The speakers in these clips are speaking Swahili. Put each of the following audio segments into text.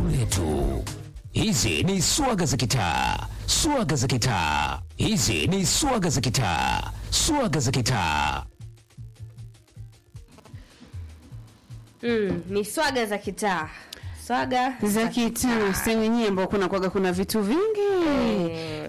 letu. Hizi ni swaga za kitaa, swaga za kitaa. Hizi ni swaga za kitaa, swaga za kitaa. Mm, ni swaga za kitaa. Swaga za kitaa sehemu yenyewe ambao kuna kwaga kuna vitu vingi Eh.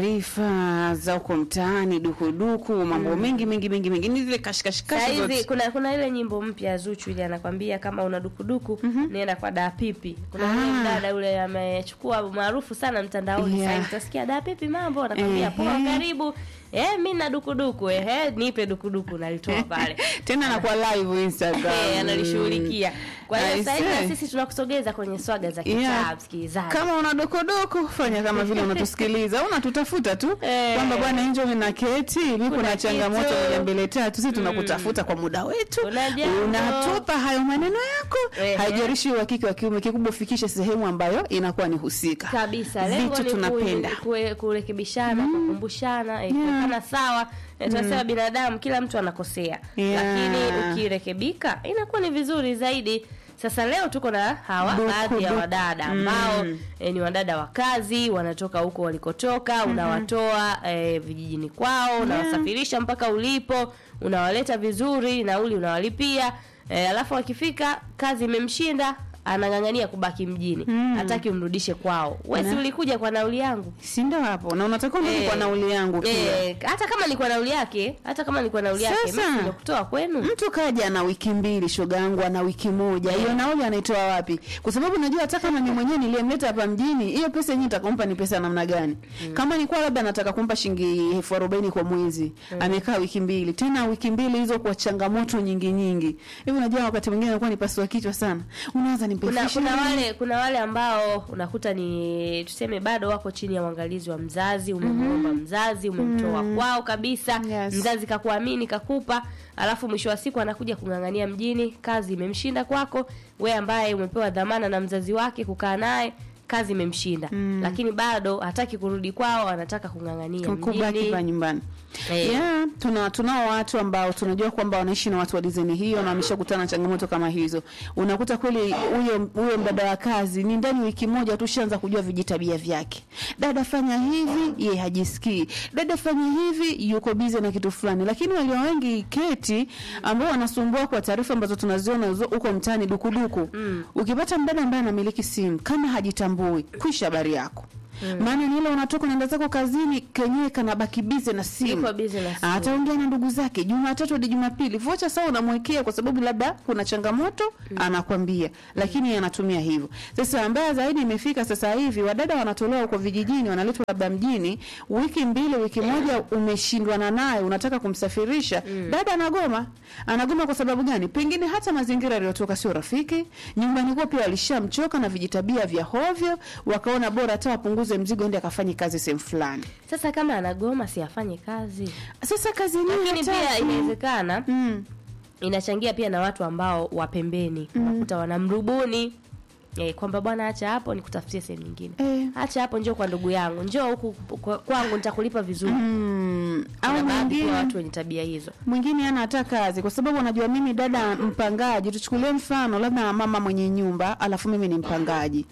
taarifa za uko mtaani dukuduku mambo mengi mengi mengi mengi ni zile kashikashikashi Saizi zote kuna kuna ile nyimbo mpya ya Zuchu ile anakwambia kama una dukuduku nenda kwa Da Pipi. Kuna Ah. yule mdada yule amechukua maarufu sana mtandaoni Yeah. sasa utasikia Da Pipi mambo anakwambia poa Ehe. karibu. Eh, mimi na dukuduku eh, nipe dukuduku nalitoa pale. tena anakuwa live Instagram Eh, analishughulikia. Kwa hiyo I sasa hivi see. na sisi tunakusogeza kwenye swaga za kitaa Yeah. msikilizaji. kama una dokodoko fanya kama vile unatusikiliza unatutafuta tu Eh. kwamba bwana enjo na keti mi kuna Kuna changamoto kitu. moja mbele tatu si tunakutafuta kwa muda wetu Kuna jambo. unatupa hayo maneno yako Ehe. haijarishi wa kike wa kiume kikubwa ufikishe sehemu ambayo inakuwa ni husika kabisa lengo vitu ni tunapenda ku- kue- kurekebishana kukumbushana eh, Yeah. kuwekana sawa Eh, tunasema binadamu kila mtu anakosea Yeah. lakini ukirekebika inakuwa ni vizuri zaidi sasa leo tuko na hawa Duku, baadhi ya duku. wadada ambao eh, ni wadada wa kazi wanatoka huko walikotoka unawatoa eh, vijijini kwao unawasafirisha mpaka ulipo unawaleta vizuri nauli unawalipia eh, alafu wakifika kazi imemshinda anang'ang'ania kubaki mjini hataki umrudishe kwao wesi Na- ulikuja kwa nauli yangu si ndo hapo na unatakiwa ndio Eh, kwa nauli yangu pia eh, hata kama ni kwa nauli yake hata kama ni kwa nauli yake Sasa. mimi ndio kutoa kwenu mtu kaja na wiki mbili shoga yangu ana wiki moja hiyo nauli anaitoa wapi kwa sababu najua hata kama ni mwenyewe niliyemleta hapa mjini hiyo pesa yenyewe nitakumpa ni pesa ya namna gani kama ni kwa labda nataka kumpa shilingi elfu arobaini kwa mwezi amekaa wiki mbili tena wiki mbili hizo kwa changamoto nyingi nyingi hivi unajua wakati mwingine anakuwa ni pasua kichwa sana unaanza ni kuna, kuna wale kuna wale ambao unakuta ni tuseme bado wako chini ya uangalizi wa mzazi umemwomba mzazi umemtoa kwao kabisa Yes. mzazi kakuamini kakupa alafu mwisho wa siku anakuja kung'ang'ania mjini kazi imemshinda kwako we ambaye umepewa dhamana na mzazi wake kukaa naye kazi imemshinda lakini bado hataki kurudi kwao anataka kung'ang'ania kubaki mjini pa nyumbani Eh. yeah, tuna tunao watu ambao tunajua kwamba wanaishi na watu wa dizaini hiyo na wameshakutana na changamoto kama hizo unakuta kweli huyo huyo mdada wa kazi ni ndani wiki moja tu shaanza kujua vijitabia vyake dada fanya hivi ye hajisikii dada fanya hivi yuko bize na kitu fulani lakini walio wengi keti ambao wanasumbua kwa taarifa ambazo tunaziona zo- huko mtaani dukuduku mm. ukipata mdada ambaye anamiliki simu kama hajitambui kwisha habari yako maana ni ile unatoka unaenda zako kazini kenyewe kanabaki bize na simu Yuko busy na simu. ataongea na ndugu zake jumatatu hadi jumapili vocha saa unamwekea kwa sababu labda kuna changamoto anakwambia lakini anatumia hivyo sasa mbaya zaidi imefika sasa hivi wadada wanatolewa huko vijijini wanaletwa labda mjini wiki mbili wiki moja umeshindwana naye unataka kumsafirisha dada anagoma anagoma kwa sababu gani pengine hata mazingira aliyotoka sio rafiki nyumbani kwao pia walishamchoka na vijitabia vya hovyo wakaona bora hata wapunguze mzigo ende akafanye kazi sehemu fulani sasa kama anagoma si afanye kazi sasa kazi yenyewe lakini hataki. pia inawezekana mm. inachangia pia na watu ambao wa pembeni unakuta wanamrubuni eh, kwamba bwana acha hapo nikutafutie sehemu nyingine Eh. acha hapo njoo kwa ndugu yangu njoo huku kwa- kwangu nitakulipa vizuri Mm, au Kuna baadhi ya mwingine watu wenye tabia hizo mwingine ana hata kazi kwa sababu anajua mimi dada mpangaji tuchukulie mfano labda mama mwenye nyumba alafu mimi ni mpangaji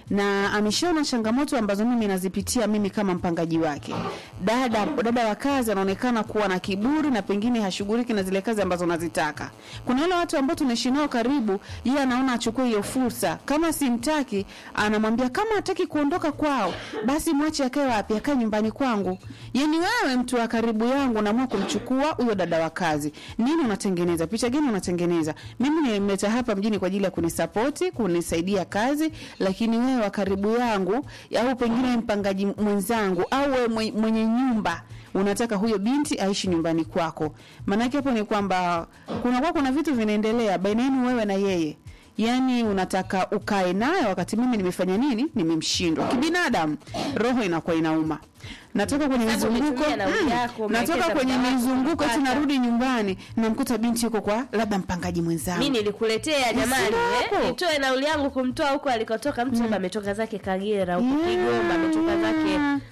na ameshaona changamoto ambazo mimi nazipitia mimi kama mpangaji wake dada dada wa kazi anaonekana kuwa na kiburi na pengine hashughuliki na zile kazi ambazo nazitaka kuna wale watu ambao tunaishi nao karibu yeye anaona achukue hiyo fursa kama simtaki anamwambia kama hataki kuondoka kwao basi mwache akae wapi akae nyumbani kwangu yani wewe mtu wa karibu yangu naamua kumchukua huyo dada wa kazi nini unatengeneza picha gani unatengeneza mimi nimemleta hapa mjini kwa ajili ya kunisapoti kunisaidia kazi lakini wewe wa karibu yangu au pengine mpangaji mwenzangu au wewe mwe- mwenye nyumba unataka huyo binti aishi nyumbani kwako maanake hapo ni kwamba kunakuwa kuna vitu vinaendelea baina yenu wewe na yeye yaani unataka ukae naye wakati mimi nimefanya nini nimemshindwa kibinadamu roho inakuwa inauma natoka kwenye Sababu mizunguko umetumia nauli mm, yako, natoka umewekeza kwenye muda wako mizunguko eti kupata. narudi nyumbani namkuta binti yuko kwa labda mpangaji mwenzangu mi nilikuletea jamani Sina eh, hapo. nitoe nauli yangu kumtoa huko alikotoka mtu labda ametoka zake kagera huko kigoma ametoka zake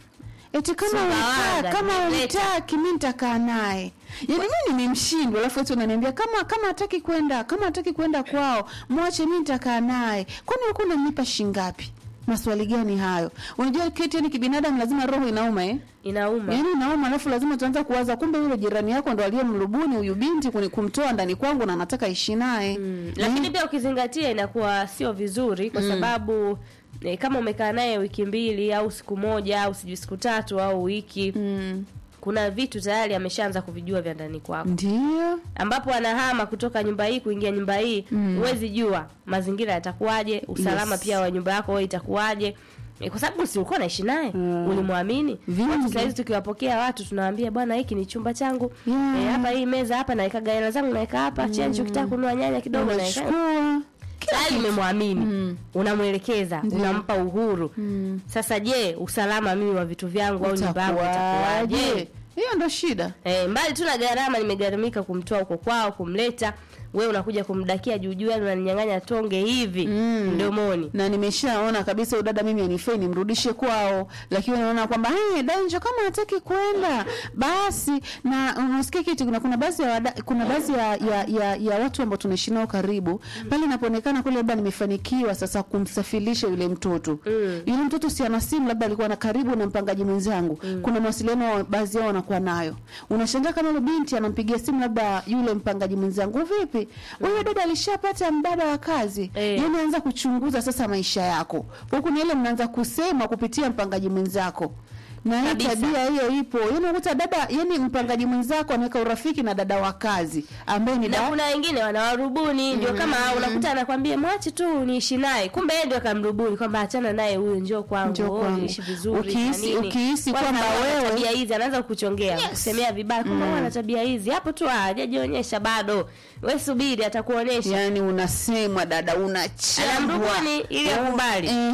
eti kama Sumbawanga, unataka kama nimeleta. unataki mimi nitakaa naye yaani mimi nimemshindwa alafu eti unaniambia kama kama hataki kwenda kama hataki kwenda kwao mwache mimi nitakaa naye kwani ulikuwa unanipa shingapi maswali gani hayo unajua keti yani kibinadamu lazima roho inauma eh inauma yaani inauma alafu lazima tuanza kuwaza kumbe yule jirani yako ndo aliyemrubuni huyu binti kuni- kumtoa ndani kwangu na anataka ishi naye Mm, lakini pia ukizingatia inakuwa sio vizuri kwa sababu eh, kama umekaa naye wiki mbili au siku moja au sijui siku tatu au wiki mm. kuna vitu tayari ameshaanza kuvijua vya ndani kwako ndio ambapo anahama kutoka nyumba hii kuingia nyumba hii huwezi jua mazingira yatakuwaje usalama Yes. pia wa nyumba yako wewe itakuwaje Eh, kwa sababu si ulikuwa naishi naye Mm. ulimwamini Vingi. watu sahizi tukiwapokea watu tunawaambia bwana hiki ni chumba changu Yeah. Eh, hapa hii meza hapa nawekaga hela zangu naweka hapa chenji ukitaka kununua nyanya kidogo naweka unachukua tayari umemwamini Mm. unamwelekeza Ndiyo. unampa uhuru Mm. sasa je usalama mimi wa vitu vyangu au nyumba yangu itakuwaje utakuwaje hiyo ndo shida Eh, mbali tu na gharama nimegharamika kumtoa huko kwao kumleta we unakuja kumdakia juujuu yani unaninyang'anya tonge hivi Mm. mdomoni na nimeshaona kabisa huyu dada mimi anifai nimrudishe kwao lakini unaona kwamba hey, danjo kama hataki kwenda basi na unasikia kitu kuna kuna baadhi ya wada, kuna baadhi ya, ya, ya, ya watu ambao tunaishi nao karibu pale inapoonekana kule labda nimefanikiwa sasa kumsafirisha yule mtoto Mm. yule mtoto si ana simu labda alikuwa na karibu na mpangaji mwenzangu kuna mawasiliano wa- baadhi yao wanakuwa nayo unashangaa kama yule binti anampigia simu labda yule mpangaji mwenzangu vipi huyo dada alishapata mdada wa kazi Eh. yani anza kuchunguza sasa maisha yako huku ni ile mnaanza kusema kupitia mpangaji mwenzako na hii Kabisa. tabia hiyo ipo yani unakuta dada yani mpangaji mwenzako anaweka urafiki na dada wa kazi ambaye ni na da, kuna wengine wanawarubuni ndio kama unakuta anakwambia mwache tu niishi naye kumbe yeye ndio akamrubuni kwamba achana naye huyu njoo kwangu Njoo oh, kwangu. niishi vizuri Ukihisi- na nini. ukihisi Kwanza kwamba ana wewe- tabia hizi anaanza kukuchongea kusemea vibaya kumbe mm. ana tabia hizi hapo tu ah, hajajionyesha bado we subiri atakuonyesha yani unasemwa dada unachambwa Anamrubuni ili akubali. Ehe,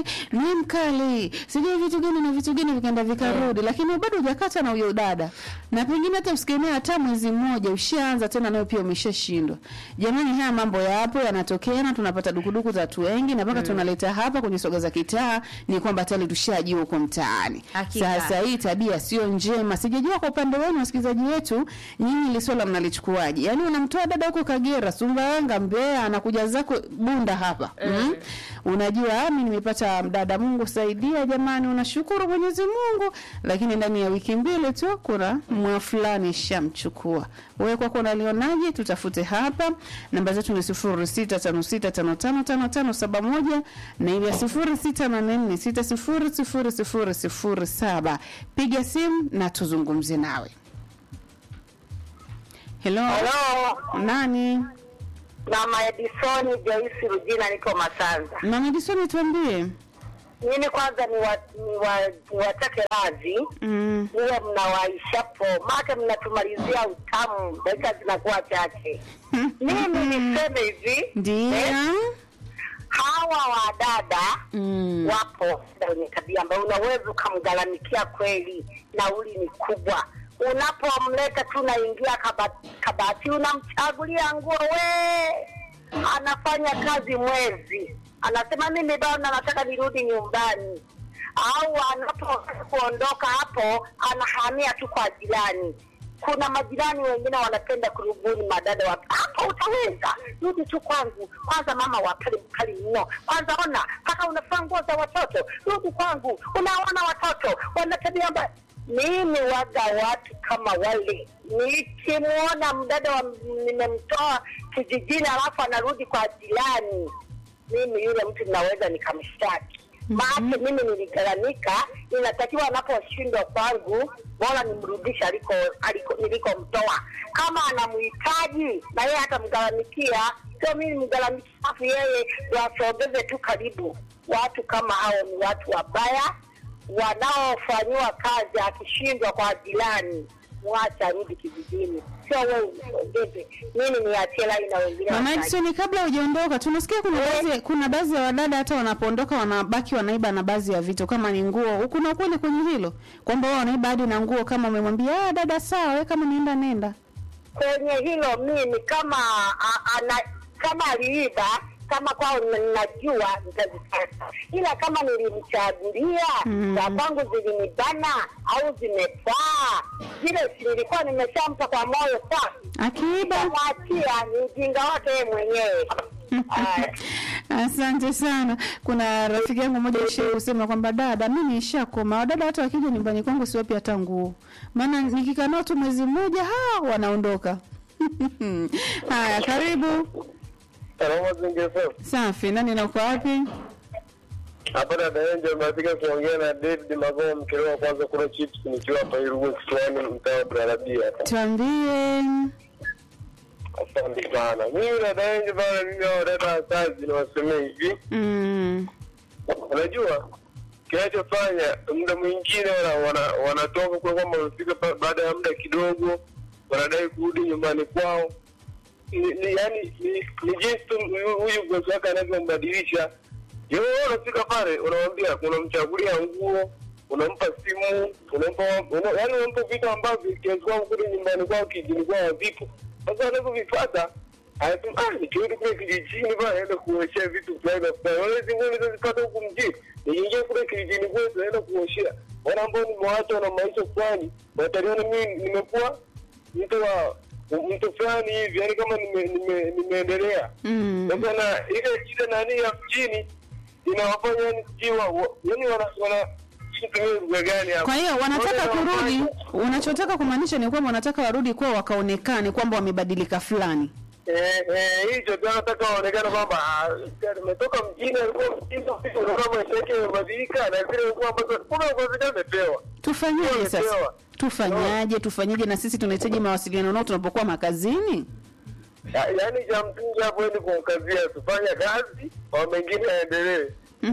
ni mkali sijui vitu gani na vitu gani vikaenda vikarudi lakini bado hujakata na huyo dada na pengine hata usikemea hata mwezi mmoja ushaanza tena nayo pia umeshashindwa jamani haya mambo yapo yanatokea na tunapata dukuduku za watu wengi na mpaka tunaleta hapa kwenye soga za kitaa ni kwamba tayari tushajua huko mtaani Hakika. sasa hii tabia sio njema sijajua kwa upande wenu wasikilizaji wetu nyinyi ili swala mnalichukuaje yaani unamtoa dada huko kagera sumbawanga mbeya anakuja zako bunda hapa mm. unajua "Ah, mi nimepata mdada mungu saidia jamani unashukuru mwenyezi mungu lakini ndani ya wiki mbili tu kuna mwa fulani shamchukua wewe kwako unalionaje tutafute hapa namba zetu ni sifuri sita tano sita tano tano tano tano saba moja na ile ya sifuri sita nane nne sita sifuri sifuri sifuri sifuri saba piga simu na tuzungumze nawe helo Halo, nani Mama Edisoni Joyce Rujina, niko Masanza. mama Edisoni tuambie Mimi kwanza ni wa, ni wa, ni watake radhi mm. niwe mnawaishapo, maake mnatumalizia utamu, dakika zinakuwa chache. Mimi niseme hivi ndio eh, hawa wadada mm. wapo wenye tabia ambayo unaweza ukamgharamikia kweli, nauli ni kubwa. Unapomleta tu naingia kabati, kabati unamchagulia nguo, we anafanya kazi mwezi, anasema mimi bana, nataka nirudi nyumbani, au anapotaka kuondoka hapo anahamia tu kwa jirani. Kuna majirani wengine wanapenda kurubuni madada wa hapo, utaweza rudi tu kwangu kwanza, mama wa pale mkali mno, kwanza ona mpaka unafaa nguo za watoto, rudi kwangu, unaona watoto wana tabia mbaya. Mimi waga watu kama wale, nikimwona mdada wa nimemtoa kijijini alafu anarudi kwa jirani, mimi yule mtu ninaweza nikamshtaki maake mimi niligharamika, inatakiwa anaposhindwa kwangu, bora nimrudishe aliko, aliko nilikomtoa. Kama anamhitaji na yeye atamgharamikia, sio mimi mgharamikia, alafu yeye ndo asogeze tu karibu. Watu kama hao ni watu wabaya wanaofanyiwa kazi, akishindwa kwa jirani mwacha arudi kijijini, sio wewe umsogeze. Mimi niachie lai na wengine Mama wakaji. Edison, kabla hujaondoka, tunasikia kuna Eh. baadhi kuna baadhi ya wadada hata wanapoondoka wanabaki wanaiba na baadhi ya vitu kama ni nguo. Kuna ukweli kwenye hilo kwamba wao wanaiba hadi na nguo, kama umemwambia ah, dada sawa, wewe kama nienda nenda. kwenye hilo mimi kama a, ana, kama aliiba kama kwao ninajua nitazipata, ila kama nilimchagulia Mm. za kwangu zilinibana au zimefaa zile, si nilikuwa nimeshampa kwa moyo safi, akiiba nitamwachia ni ujinga wake yeye mwenyewe. Aya. Asante sana. Kuna rafiki yangu mmoja ishie kusema kwamba dada, mimi nishakoma. Wadada hata wakija nyumbani kwangu siwapi hata nguo, maana nikikaa nao tu mwezi mmoja ha wanaondoka. Haya, karibu. Salama zingeso. Safi, nani na uko wapi? Hapa dada Enjo ameandika kuongea na David Magoma mkelewa kwanza kula chips nikiwa hapa Irugu Kisiwani mtaa wa Barabia. Tuambie. Asante sana. Mimi dada Enjo bana mimi hao dada wa kazi niwasemee hivi. Mm. Unajua kinachofanya muda mwingine wana, wana, wanatoka kwa kwamba wamefika ba- baada ya muda kidogo wanadai kurudi nyumbani kwao. Ni, ni yani ni, ni jinsi tu huyu- huyu bosi wake anavyombadilisha. Yeye unafika pale unamwambia unamchagulia nguo, unampa simu, unampa una, yani unampa vitu ambavyo kiasi kwamba kule nyumbani kwao kijini kwao havipo. Sasa anapovifuata anasema ah, nikirudi kule kijijini bana naenda kuoshea vitu fulani na fulani. Wale hizi nguo nilizozipata huku mjini, nikiingia kule kijijini kwetu naenda kuoshea. Wale ambao nimewacha na maisha fulani, wataliona mimi nimekuwa mtu wa mtu fulani hivi, yani kama nime, nime, nimeendelea Mm. sasa na ile ile nani ya mjini inawafanya yani kiwa yani wana wana situmie lugha gani hapo. Kwa hiyo wanataka Wale kurudi, wanafanya- unachotaka kumaanisha ni kwamba wanataka warudi kwao wakaonekane kwamba wamebadilika fulani. Eh, eh, hicho tu anataka waonekane kwamba ah, nimetoka mjini, alikuwa mjini, unaona maisha yake yamebadilika na zile nguo ambazo kumbe kwa amepewa. Tufanyaje sasa? Wamepewa. Tufanyaje? Tufanyaje? Na sisi tunahitaji mawasiliano nao tunapokuwa makazini. Ya- Yaani cha msingi hapo ni kumkazia tufanye kazi, kwa mengine yaendelee.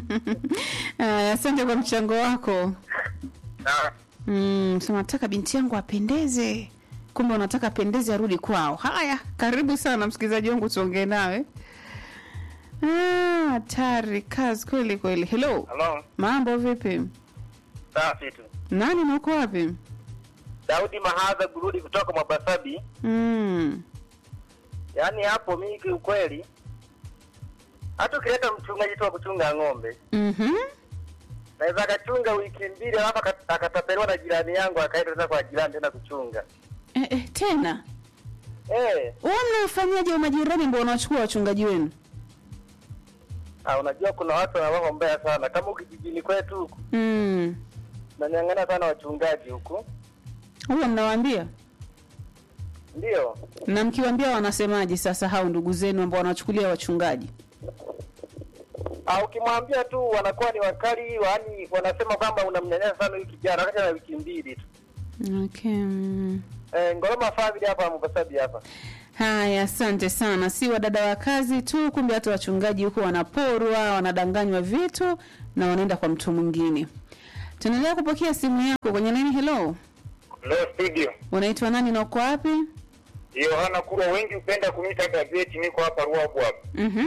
Aya, asante kwa mchango wako. Na Mm, sema nataka binti yangu apendeze, kumbe unataka apendeze arudi kwao. Haya, karibu sana msikilizaji wangu, tuongee nawe. Ah, hatari kazi kweli kweli. Hello, Hello. mambo vipi? Safi tu. Nani na uko wapi? Daudi Mahadha Gurudi kutoka Mabasabi. Mm. Yaani hapo mimi kiukweli hata ukileta mchungaji tu wa kuchunga ng'ombe Mhm. naweza akachunga wiki mbili alafu aka- akatapeliwa na jirani yangu akaenda tena kwa jirani tena kuchunga Eh, eh, tena eh wewe mnafanyaje majirani ndio wanachukua wachungaji wenu? ah, unajua kuna watu wanawao mbaya sana kama huku kijijini kwetu huku Mm. nanyang'ana sana wachungaji huku Huwa mnawaambia? ndio Na mkiwaambia wanasemaje sasa hao ndugu zenu ambao wanachukulia wachungaji? ah, ukimwambia tu wanakuwa ni wakali yaani wanasema kwamba unamnyanyasa sana huyu kijana wakati na wiki mbili tu Okay. mm. eh, ngoroma family hapa Mombasa hapa Haya, asante sana. Si wadada wa kazi tu, kumbe hata wachungaji huko wanaporwa, wanadanganywa vitu na wanaenda kwa mtu mwingine. Tunaendelea kupokea simu yako kwenye nini. Hello, leo studio unaitwa nani na uko wapi? Yohana Kurwa, wengi hupenda kumita gazeti, niko hapa Ruabu hapa. Mhm.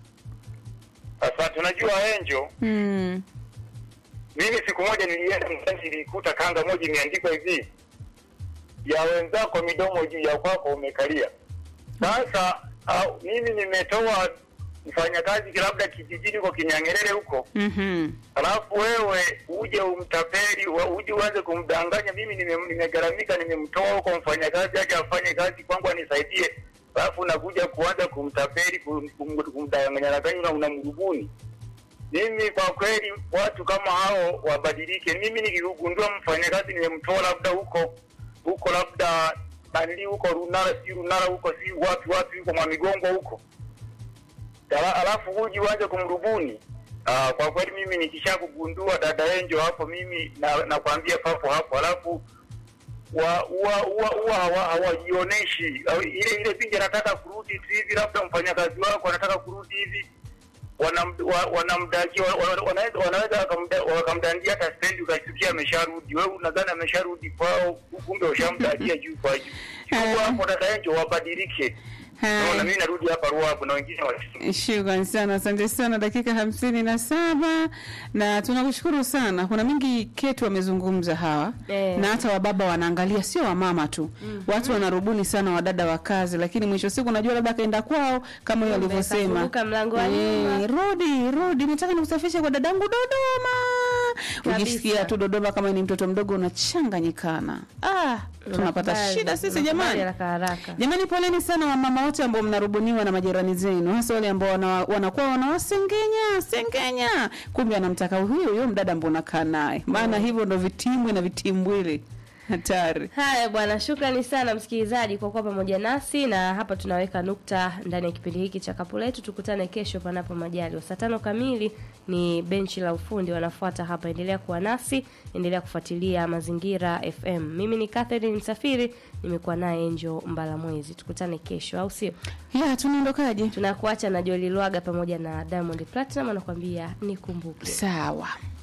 Asante. Unajua Enjo, Mm. mimi siku moja nilienda mtani, nilikuta kanga moja imeandikwa hivi, ya wenzako midomo juu ya kwako umekalia. Sasa au, mimi nimetoa mfanyakazi labda kijijini huko Kinyangerere huko, Mhm. alafu wewe uje umtapeli, wa- uje uanze kumdanganya. Mimi nime- nimegharamika, nimemtoa huko mfanyakazi aje afanye kazi kwangu anisaidie, alafu unakuja kuanza kumtapeli, kum- kum- kumdanganya danganya na unamrubuni. Mimi kwa kweli watu kama hao wabadilike. Mimi nikigundua mfanyakazi nimemtoa labda huko huko labda nani huko Runara, si Runara huko, si wapi wapi huko Mwamigongo huko Ala- alafu huji uanze kumrubuni. Ah, kwa kweli mimi nikishakugundua dada Enjo hapo, mimi na- nakwambia papo hapo, alafu wa huwa huwa huwa hawa- hawajioneshi Au ile ile pingi anataka kurudi tu hivi, labda mfanyakazi wako anataka kurudi hivi wanam- wa- wanamdakia wa- wa- wanaweza wanaweza wakamda- wakamdandia hata stendi ukasikia amesharudi. Wewe unadhani amesharudi kwao, kumbe ushamdakia juu kwa juu. Chukua hapo dada Enjo, wabadilike. Haya. Naona mimi narudi hapa Ruabu na wengine wa Shukran sana, asante sana. Dakika hamsini na saba na tunakushukuru sana. Kuna mingi ketu wamezungumza hawa Eh. na hata wababa wanaangalia, sio wamama tu watu wanarubuni sana wadada wa kazi, lakini mwisho wa siku najua labda akaenda kwao kama hiyo Kumbe alivyosema, kafunguka mlango wa nyuma. rudi rudi, nataka nikusafishe kwa dadangu Dodoma. Kabisa. Ukisikia tu Dodoma kama ni mtoto mdogo unachanganyikana. Ah, tunapata Unakubali, shida sisi unakubali jamani. haraka haraka. Jamani, poleni sana wamama wote ambao mnarubuniwa na majirani zenu, hasa wale ambao wana, wanakuwa wanawasengenya sengenya, kumbe anamtaka huyo huyo mdada ambao unakaa naye, maana hivyo ndo vitimbwi na vitimbwili hatari. Haya bwana, shukrani sana msikilizaji kwa kuwa pamoja nasi, na hapa tunaweka nukta ndani ya kipindi hiki cha kapu letu. Tukutane kesho panapo majaliwa, saa tano kamili ni benchi la ufundi wanafuata hapa. Endelea kuwa nasi, endelea kufuatilia Mazingira FM. Mimi ni Catherine Msafiri, nimekuwa naye Angel Mbalamwezi. Tukutane kesho, au sio? Ya, tunaondokaje? Tunakuacha na Joli Lwaga pamoja na Diamond Platinum anakuambia nikumbuke. Sawa.